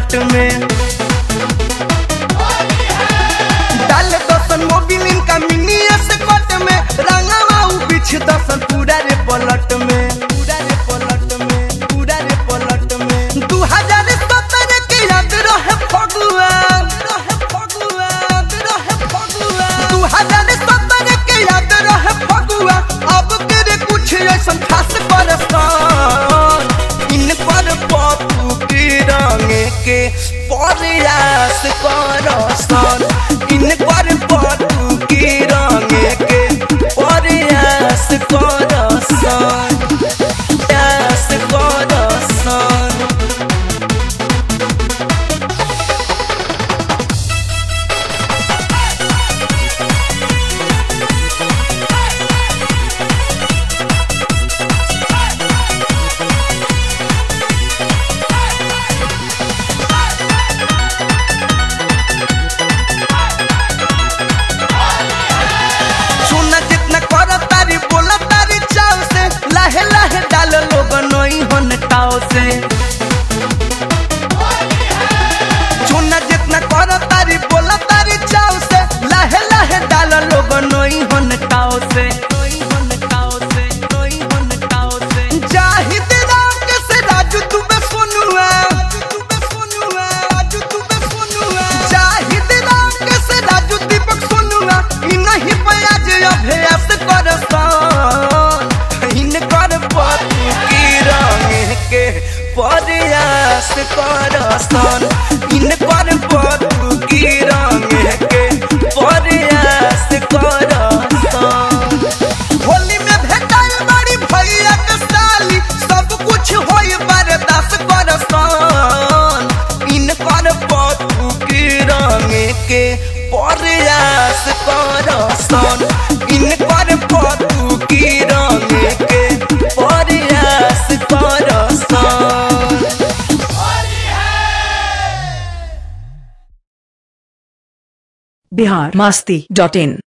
पलट में डाल दसन मोबिल इनका मिनी स्कॉट में रंगवा उ बिछ दसन पूरा रे पलट में पूरा रे पलट में पूरा रे पलट में 2017 के याद रहे फगुआ रहे फगुआ रहे फगुआ 2017 के याद रहे फगुआ अब तेरे कुछ ऐसा खास परस्तान इन पर पप्पू की रंगे के प्रयास करसन इन पर पप्पू की रंगे के प्रयास करसन प्रयास करसन सुना जितना कर तारी बोला तारी चाव से लाहे लाहे डाल लोग नई हन टाव से सुना जितना कर तारी बोला तारी चाव से लाहे लाहे डाल लोग नई हन टाव से नई हन टाव से नई हन टाव से जाहिद राम के से राजू तू बे सोनुआ तू बे सोनुआ राजू तू बे सोनुआ जाहिद राम के से राजू दीपक सोनुआ इ नहीं बयाज अभ्यास करसान इन कर पतु की रंग के प्रयास करसान इन कर पतु की रंग के प्रयास करसान होली में भेटाइल बड़ी भैया के साली सब कुछ होई बर्दाश्त करसान इन कर पतु की रंग के प्रयास करसान इन कर पतु की रंग के प्रयास करसान बिहार मास्ती डॉट इन